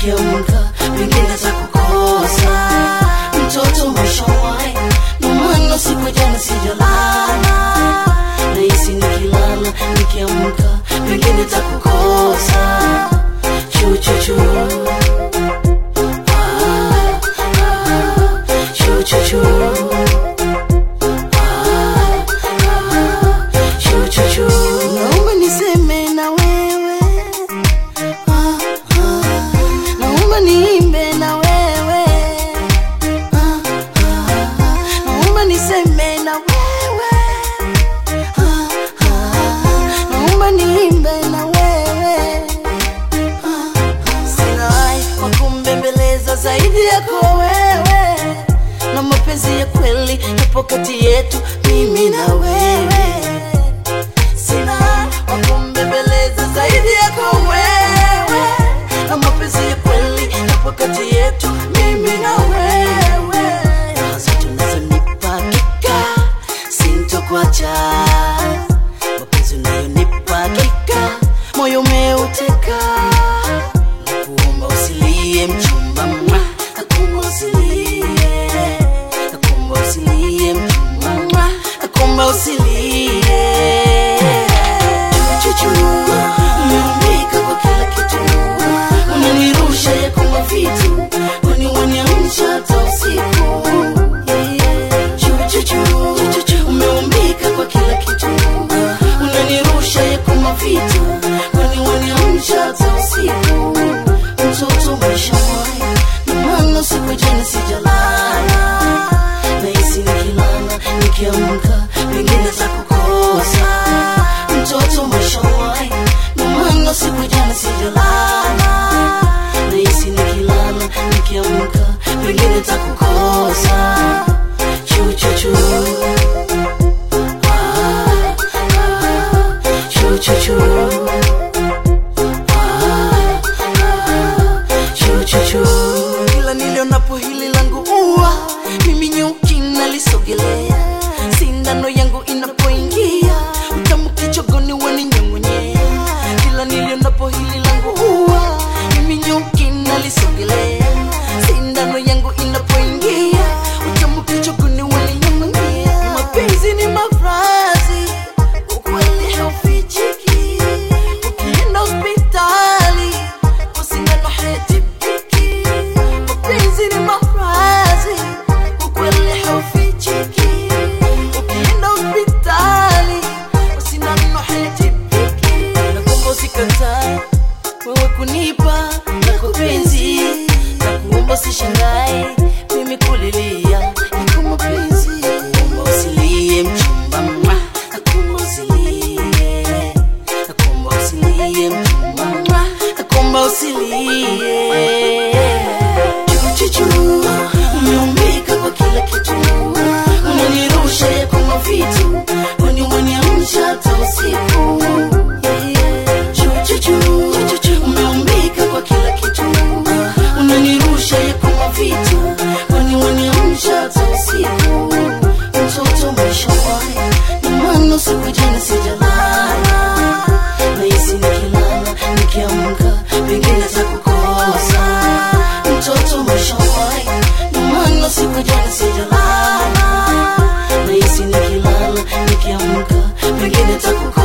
nikiamka pengine takukosa mtoto mwishawai nomano siku jana sijalala nahisi nikilala nikiamka pengine takukosa chuchuchu Ah, ah, chuchuchu Ah, ah, chuchuchu naomba niseme na wewe Ah, ah, naomba niimbe na wewe Ah, ah, naomba niseme na wewe Ah, ah, naomba niimbe na wewe Ah, ah, sina hai wa kumbembeleza zaidi yako wewe na mapenzi ya kweli yapo kati yetu mimi na wewe sina wa kumbembeleza zaidi yako wewe na mapenzi ya kweli yapo kati yetu mimi na wewe nazo tunazonipa hakika sintokuacha mapenzi unayonipa hakika moyo umeuteka nakuomba usilie mchumba mwa nakuomba usilie nakuomba usilie mchumba mwa nakuomba usilie chuchu umeumbika kwa kila kitu unanirusha yako mavitu uniwaniamsha hata usiku chuchu umeumbika kwa kila kitu unanirusha yako mavitu uniwaniamsha hata usiku mtoto maisha mwai namano siku jana sijalala nahisi nikilala nikiamka pengine za kukosa mtoto mashawai namano siku jana sijalala nahisi nikilala nikiamka pengine za kukosa chuchuchu Ah, ah, chuchuchu Ah, ah, chuchuchu kila nilionapo hili langu ua mimi nyuki nalisogelea sindano yangu inapoingia utamu kichogoni waninyong'onyea kila nilionapo hili langu ua mimi nyuki nalisogelea sindano yangu inapoingia utamu kichogoni waninyong'onyea mapenzi ni mafrazi ukweli haufichiki ukienda hospitali kwa sindano haitibiki mapenzi ni mafrazi ukweli haufichiki ukienda hospitali kwa sindano haitibiki nakuomba usikatae wewe kunipa yako penzi nakuomba usishangae mimi kulilia yako mapenzi nakuomba usilie mchumba mwa nakuomba usilie nakuomba usilie mchumba mwa nakuomba usilie chuchuchu umeumbika kwa kila kitu unanirusha yako mavitu uniwaniamsha hata usiku chuchuchu umeumbika kwa kila kitu unanirusha yako mavitu uniwaniamsha hata usiku mtoto maishawai namano siku jana sijalala nahisi nikilala nikiamka pengine za kukosa mtoto maishawai namano siku jana sijalala nahisi nikilala nikiamka pengine za kukosa